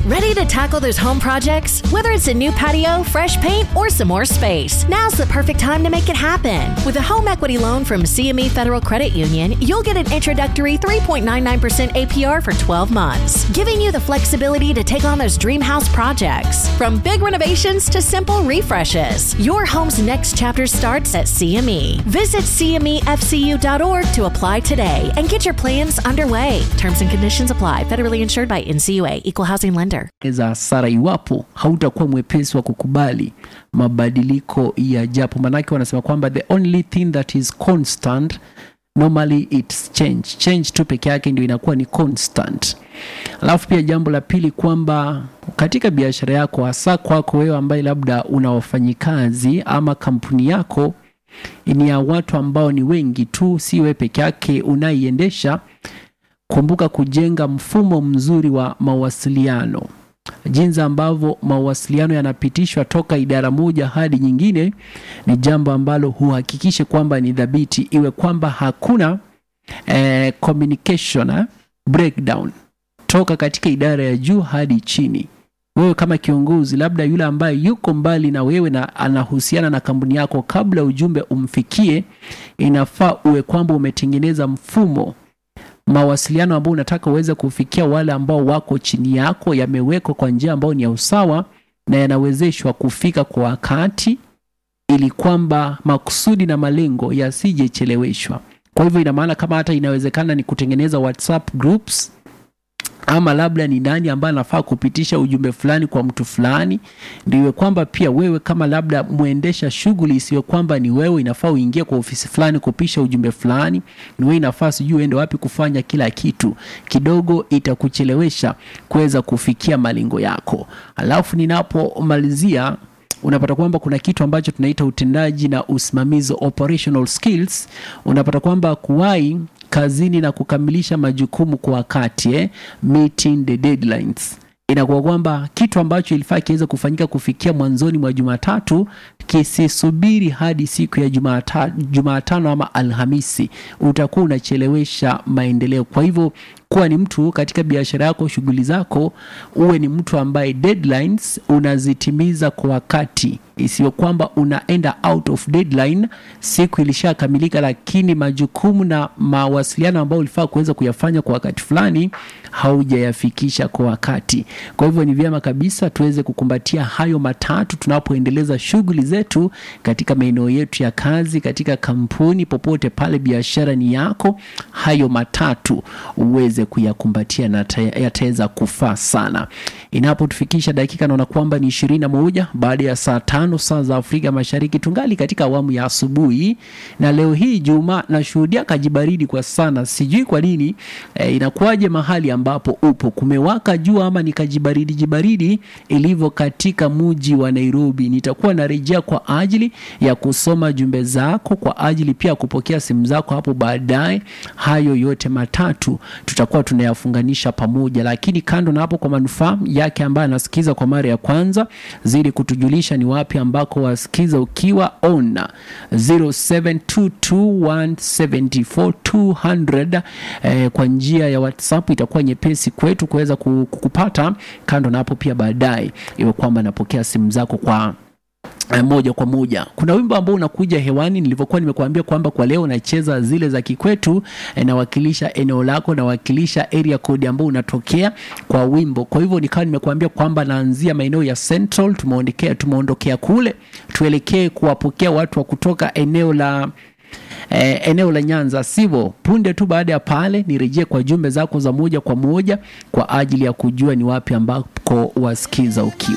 Ready to tackle those home projects? Whether it's a new patio, fresh paint, or some more space, now's the perfect time to make it happen. With a home equity loan from CME Federal Credit Union, you'll get an introductory 3.99% APR for 12 months, giving you the flexibility to take on those dream house projects. From big renovations to simple refreshes, your home's next chapter starts at CME. Visit CMEFCU.org to apply today and get your plans underway. Terms and conditions apply. Federally insured by NCUA, Equal Housing Lender. za hasara iwapo hautakuwa mwepesi wa kukubali mabadiliko ya japo manake wanasema kwamba the only thing that is constant normally it's change change tu peke yake ndio inakuwa ni constant alafu pia jambo la pili kwamba katika biashara yako hasa kwako wewe ambaye labda una wafanyikazi ama kampuni yako ni ya watu ambao ni wengi tu si wewe peke yake unaiendesha kumbuka kujenga mfumo mzuri wa mawasiliano jinsi ambavyo mawasiliano yanapitishwa toka idara moja hadi nyingine ni jambo ambalo huhakikishe kwamba ni dhabiti iwe kwamba hakuna eh, communication eh, breakdown toka katika idara ya juu hadi chini wewe kama kiongozi labda yule ambaye yuko mbali na wewe na anahusiana na kampuni yako kabla ujumbe umfikie inafaa uwe kwamba umetengeneza mfumo mawasiliano ambayo unataka uweze kufikia wale ambao wako chini yako yamewekwa kwa njia ambayo ni ya usawa na yanawezeshwa kufika kwa wakati ili kwamba makusudi na malengo yasijecheleweshwa kwa hivyo ina maana kama hata inawezekana ni kutengeneza whatsapp groups ama labda ni nani ambaye anafaa kupitisha ujumbe fulani kwa mtu fulani ndiwe kwamba pia wewe kama labda mwendesha shughuli isiyo kwamba ni wewe inafaa uingie kwa ofisi fulani kupisha ujumbe fulani ni wewe inafaa sijui uende wapi kufanya kila kitu kidogo itakuchelewesha kuweza kufikia malengo yako alafu ninapomalizia unapata kwamba kuna kitu ambacho tunaita utendaji na usimamizi operational skills unapata kwamba kuwahi kazini na kukamilisha majukumu kwa wakati eh? meeting the deadlines inakuwa kwamba kitu ambacho ilifaa kiweze kufanyika kufikia mwanzoni mwa jumatatu kisisubiri hadi siku ya Jumata- jumatano ama alhamisi utakuwa unachelewesha maendeleo kwa hivyo kuwa ni mtu katika biashara yako shughuli zako uwe ni mtu ambaye deadlines unazitimiza kwa wakati isiyo kwamba unaenda out of deadline siku ilishakamilika lakini majukumu na mawasiliano ambayo ulifaa kuweza kuyafanya kwa wakati fulani haujayafikisha kwa wakati kwa hivyo ni vyema kabisa tuweze kukumbatia hayo matatu tunapoendeleza shughuli zetu katika maeneo yetu ya kazi katika kampuni popote pale biashara ni yako hayo matatu uweze kuyakumbatia na ta- yataweza kufaa sana inapotufikisha dakika naona kwamba ni ishirini na moja baada ya saa tano saa za afrika mashariki tungali katika awamu ya asubuhi na leo hii juma nashuhudia kajibaridi kwa sana sijui kwa nini e, inakuwaje mahali ambapo upo kumewaka jua ama ni kajibaridi jibaridi ilivyo katika muji wa nairobi nitakuwa narejea kwa ajili ya kusoma jumbe zako kwa ajili pia ya kupokea simu zako hapo baadaye hayo yote matatu tutakuwa tunayafunganisha pamoja lakini kando na hapo kwa manufaa yake ambaye anasikiza kwa mara ya kwanza zidi kutujulisha ni wapi ambako wasikiza ukiwa on 0722174200 eh, kwa njia ya whatsapp itakuwa nyepesi kwetu kuweza ku- kukupata kando na hapo pia baadaye iwe kwamba napokea simu zako kwa eh, moja kwa moja kuna wimbo ambao unakuja hewani nilivyokuwa nimekuambia kwamba kwa leo unacheza zile za kikwetu eh, nawakilisha eneo lako nawakilisha area code ambao unatokea kwa wimbo kwa hivyo nikawa nimekuambia kwamba naanzia maeneo ya central tumeondokea tumeondokea kule tuelekee kuwapokea watu wa kutoka eneo la eh, eneo la Nyanza sivyo? Punde tu baada ya pale nirejee kwa jumbe zako za moja kwa moja kwa ajili ya kujua ni wapi ambako wasikiza ukiwa